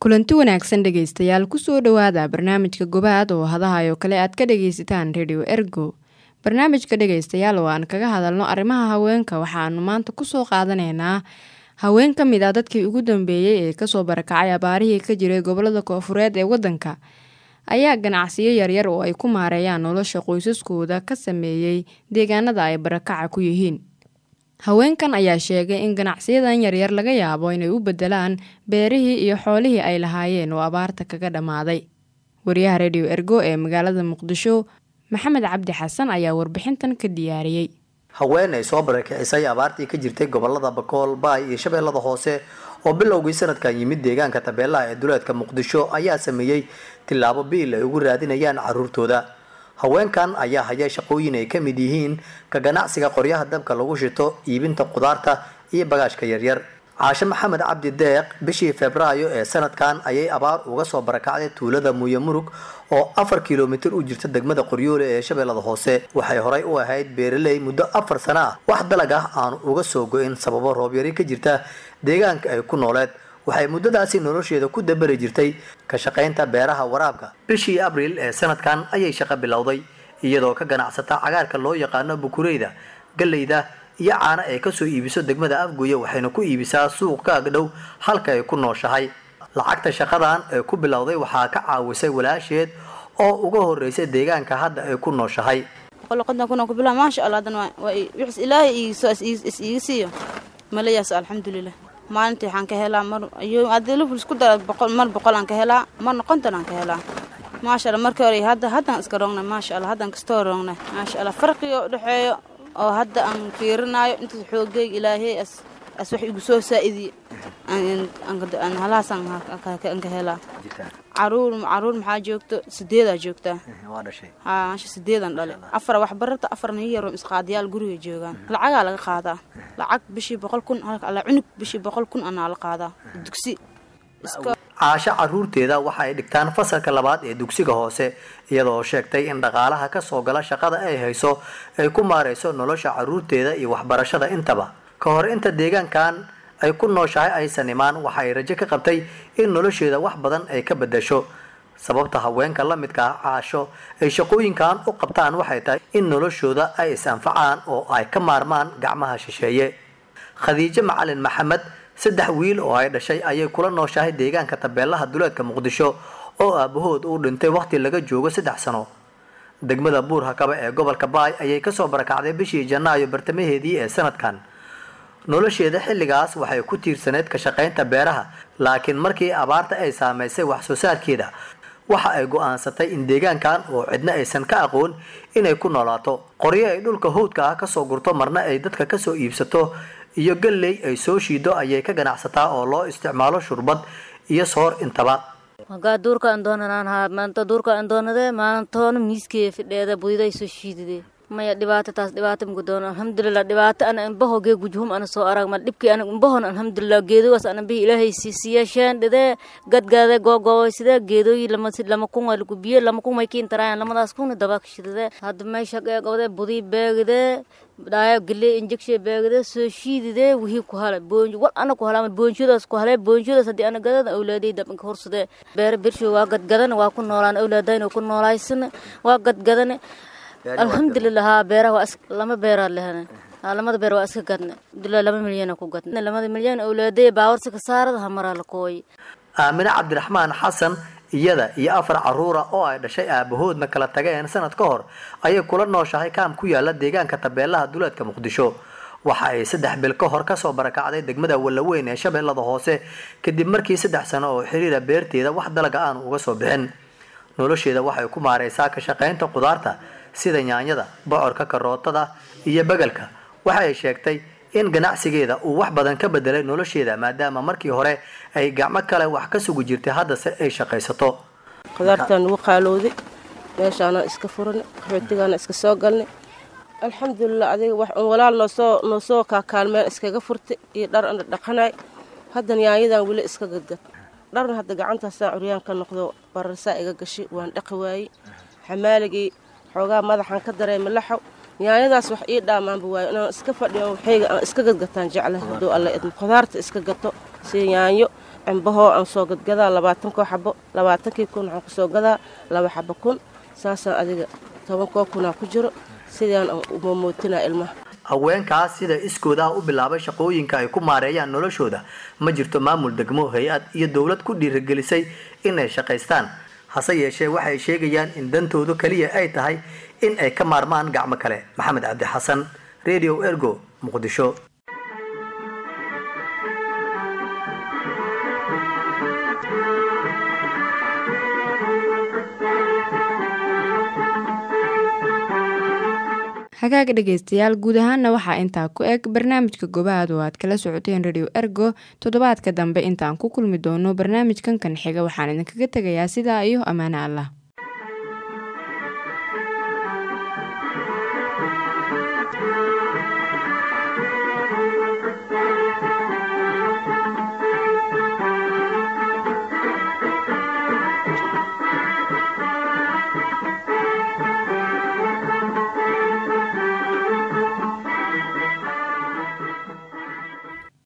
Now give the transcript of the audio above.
kulanti wanaagsan dhegaystayaal kusoo dhowaada barnaamijka gobaad oo hadahayo kale aad ka dhagaysataan redio ergo barnaamijka dhegaystayaal oo aan kaga hadalno arrimaha haweenka waxaanu maanta kusoo qaadanaynaa haween ka mid ah dadkii ugu dambeeyey ee kasoo barakacay abaarihii ka jiray gobolada koofureed ee wadanka ayaa ganacsiyo yaryar oo ay ku maareeyaan nolosha qoysaskooda ka sameeyey deegaanada ay barakaca ku yihiin haweenkan ayaa sheegay in ganacsiyadan yaryar laga yaabo inay u bedelaan beerihii iyo xoolihii ay lahaayeen oo abaarta kaga dhammaaday wariyaha redio ergo ee magaalada muqdisho maxamed cabdi xasan ayaa warbixintan ka diyaariyey haween ay soo barakicisay abaartii ka jirtay gobolada bakool baay iyo shabeellada hoose oo bilowgii sanadkan yimid deegaanka tabeelaha ee duleedka muqdisho ayaa sameeyey tillaabo biil ay ugu raadinayaan caruurtooda haweenkan ayaa haya shaqooyin ay ka mid yihiin ka ganacsiga qoryaha dabka lagu shito iibinta qudaarta iyo bagaashka yaryar caashe maxamed cabdi deeq bishii febraayo ee sanadkan ayay abaar uga soo barakacday tuulada muuye murug oo afar kilomitir u jirta degmada qoryoole ee shabeellada hoose waxay horay u ahayd beeraley muddo afar sano ah wax dalag ah aanu uga soo go-in sababo roobyari ka jirta deegaanka ay ku nooleed waxay muddadaasi nolosheeda ku dabari jirtay ka shaqaynta beeraha waraabka bishii abriil ee sanadkan ayay shaqo bilowday iyadoo ka ganacsata cagaarka loo yaqaano bukureyda galleyda iyo caano ay kasoo iibiso degmada afgoye waxayna ku iibisaa suuq ka agdhow halka ay ku nooshahay lacagta shaqadan ee ku bilowday waxaa ka caawisay walaasheed oo uga horeysay deegaanka hadda ay ku nooshahay maasha allah hadan wix ilaahay is iiga siiyo malayaas alxamdulilah maalintii waxaan ka helaa mar adilifisku dara mar boqol aan ka helaa marna konton aan ka helaa maasha allah markii hore hadda haddaan iska roogna maasha allah haddaan kastoo roogna maasha allah farqiga u dhexeeyo oo hadda aan fiirinaayo intaas xoogeyga ilaahay as as wax igu soo saa-idiye halahaasaan ka helaa caruur caruur maxaa joogto sideedaa joogtaa haa maasha sideedan dhale afar wax barata afarna yaro isqaadiyaal guriga joogaan lacagaa laga qaadaa lacag bishii boqol kun halka cunug bishii boqol kun anaa la qaadaa dugsi caasho caruurteeda waxa ay dhigtaan fasalka labaad ee dugsiga hoose iyadoo sheegtay in dhaqaalaha kasoo gala shaqada ay hayso ay ku maareyso nolosha caruurteeda iyo waxbarashada intaba ka hor inta deegaankan ay ku nooshahay aysan imaan waxa ay rajo ka qabtay in nolosheeda wax badan ay ka bedasho sababta haweenka la midka ah caasho ay shaqooyinkan u qabtaan waxay tahay in noloshooda ay is-anfacaan oo ay ka maarmaan gacmaha shisheeye khadiijo macalin maxamed saddex wiil oo ay dhashay ayay kula nooshahay deegaanka tabeelaha duleedka muqdisho oo aabahood uu dhintay waqti laga joogo saddex sano degmada buur hakaba ee gobolka baay ayay kasoo barakacday bishii janaayo bartamaheedii ee sanadkan nolosheeda xilligaas waxay ku tiirsaneyd ka shaqaynta beeraha laakiin markii abaarta ay saameysay wax soo saarkeeda waxa ay go-aansatay in deegaankan oo cidna aysan ka aqoon inay ku noolaato qoryo ay dhulka howdka ah kasoo gurto marna ay dadka kasoo iibsato iyo galley ay soo shiido ayay ka ganacsataa oo loo isticmaalo shurbad iyo soor intaba magaa duurka aan doonanaan haa maanta duurka aan doonadee maalintoona miiskee fidheeda budiday soo shiididee maya dhibaato taas dhibaato muku doono alxamdulilah dhibaato ana imbaho gee gujhum ana soo arag ma dhibkii ana imbahon alxamdulilah geedogaas ana bihi ilaahay siisiyeesheen dhidee gadgaade googooy sidee geedooyi lama lama kun waa lagu biyo lama kun may kiin taraayan lamadaas kuna dabaakashidadee hadda meesha qeeqowdee budii beegidee dhaayo galee injekshe beegidee soo shiididee wihii ku hala boonjo wal ana ku halama boonshadaas ku halee boonshadaas haddii ana gadada awlaadey dabinka horsadee beere birsho waa gadgadane waa ku noolaan awlaadayna ku noolaysana waa gadgadane alxamdulilah haa beeraha waa lama beeraa lehane lamada beer waa iska gadne abdulah laba milyana ku gadne lamada milyan awlaadey baawarsi ka saarada hamaraa la kooy aamine cabdiraxmaan xasan iyada iyo afar caruura oo ay dhashay aabahoodna kala tageen sanad ka hor ayay kula nooshahay kaam ku yaala deegaanka tabeelaha duleedka muqdisho waxa ay saddex bil ka hor kasoo barakacday degmada wallaweyn ee shabeellada hoose kadib markii saddex sano oo xiriira beerteeda wax dalaga aan uga soo bixin nolosheeda waxay ku maareysaa ka shaqaynta qudaarta sida yaanyada bocorka karootada iyo begelka waxa ay sheegtay in ganacsigeeda uu wax badan ka bedelay nolosheeda maadaama markii hore ay gacmo kale wax ka sugi jirtay haddase ay shaqaysato qudaartaan ugu qaalowday meeshaanaan iska furanay qaxootigaana iska soo galnay alxamdulilah adiga wax un walaal noosoo noosoo kaakaalmeen iskaga furtay iyo dhar ana dhaqanay haddan yaanyadan weli iska gadgad dharna hadda gacantaasaan curyaan ka noqdo bararsaa iga gashay waan dhaqi waayey xamaaligii xoogaa madaxaan ka dareema laxow yaanyadaas wax ii dhaamaanba waayo inaan iska fadhiyo waxayga aan iska gadgataan jeclahay hadduu alla idmo khudaarta iska gato sida yaanyo cimbahoo aan soo gadgadaa labaatankoo xabo labaatankii kun waxaan kusoo gadaa laba xabo kun saasaan adiga tobankoo kunaa ku jiro sidaan umamootinaa ilmaha haweenkaas sida iskooda ah u bilaabay shaqooyinka ay ku maareeyaan noloshooda ma jirto maamul degmo hay-ad iyo dowlad ku dhiirigelisay in ay shaqaystaan hase yeeshee waxay sheegayaan in dantoodu keliya ay tahay in ay ka maarmaan gacmo kale maxamed cabdi xasan radio ergo muqdisho hagaaga dhegaystayaal guud ahaana waxaa intaa ku eg barnaamijka gobaad oo aad kala socoteen radio ergo toddobaadka dambe intaan ku kulmi doono barnaamijkan kan xiga waxaan idinkaga tegayaa sidaa iyo ammaano allah